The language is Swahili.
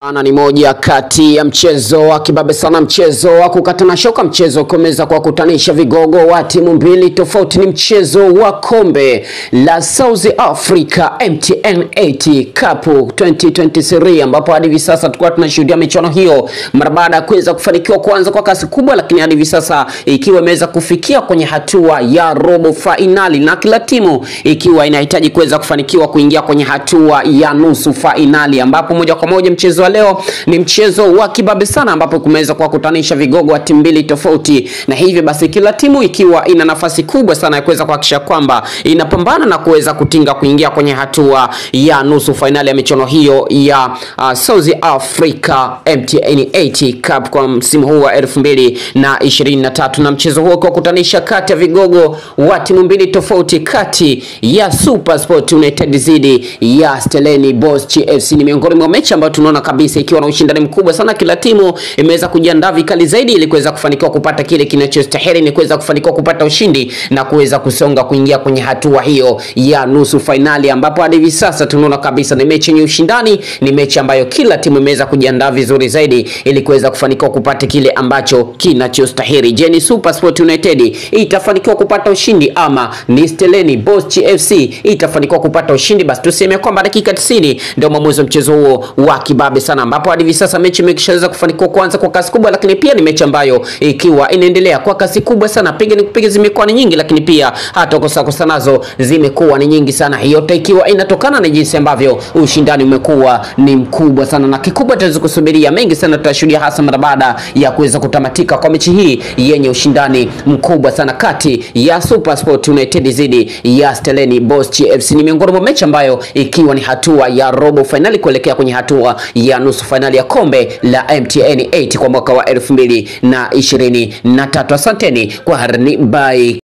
Ana ni moja kati ya mchezo wa kibabe sana, mchezo wa kukatana shoka, mchezo kuweza kuwakutanisha vigogo wa timu mbili tofauti. Ni mchezo wa kombe la South Africa MTN 80 Cup 2023 ambapo hadi hivi sasa tulikuwa tunashuhudia michuano hiyo mara baada ya kuweza kufanikiwa kuanza kwa kasi kubwa, lakini hadi hivi sasa ikiwa imeweza kufikia kwenye hatua ya robo fainali na kila timu ikiwa inahitaji kuweza kufanikiwa kuingia kwenye hatua ya nusu fainali, ambapo moja kwa moja mchezo wa leo ni mchezo wa kibabe sana, ambapo kumeweza kuwakutanisha vigogo wa timu mbili tofauti, na hivyo basi kila timu ikiwa ina nafasi kubwa sana ya kuweza kuhakikisha kwamba inapambana na kuweza kutinga kuingia kwenye hatua ya nusu fainali ya michuano hiyo ya uh, South Africa MTN 80 Cup kwa msimu huu wa 2023 na mchezo huo ukiwakutanisha kati ya vigogo wa timu mbili tofauti kati ya Super Sport United dhidi ya Stellenbosch FC. Ni miongoni mwa mechi ambayo tunaona kabisa ikiwa na ushindani mkubwa sana. Kila timu imeweza kujiandaa vikali zaidi ili kuweza kufanikiwa kupata kile kinachostahili, ni kuweza kufanikiwa kupata ushindi na kuweza kusonga kuingia kwenye hatua hiyo ya nusu fainali, ambapo hadi hivi sasa tunaona kabisa ni mechi yenye ushindani, ni mechi ambayo kila timu imeweza kujiandaa vizuri zaidi ili kuweza kufanikiwa kupata kile ambacho kinachostahili. Je, ni Super Sport United itafanikiwa kupata ushindi ama ni Stellenbosch FC itafanikiwa kupata ushindi? Basi tuseme kwamba dakika 90 ndio mwamuzi wa mchezo huo wa kibabe sana, ambapo hadi hivi sasa mechi imeshaweza kufanikiwa kuanza kwa kasi kubwa, lakini pia ni mechi ambayo ikiwa inaendelea kwa kasi kubwa sana. Piga ni kupiga zimekuwa ni nyingi, lakini pia hata kosa kosa nazo zimekuwa ni nyingi sana, yote ikiwa inatokana na jinsi ambavyo ushindani umekuwa ni mkubwa sana, na kikubwa tutaweza kusubiria mengi sana, tutashuhudia hasa mara baada ya kuweza kutamatika kwa mechi hii yenye ushindani mkubwa sana kati ya Super Sport United dhidi ya Stellenbosch FC. Ni miongoni mwa mechi ambayo ikiwa ni hatua ya robo fainali kuelekea kwenye hatua ya nusu fainali ya kombe la MTN 80 kwa mwaka wa 2023. Asanteni kwa harni, bye.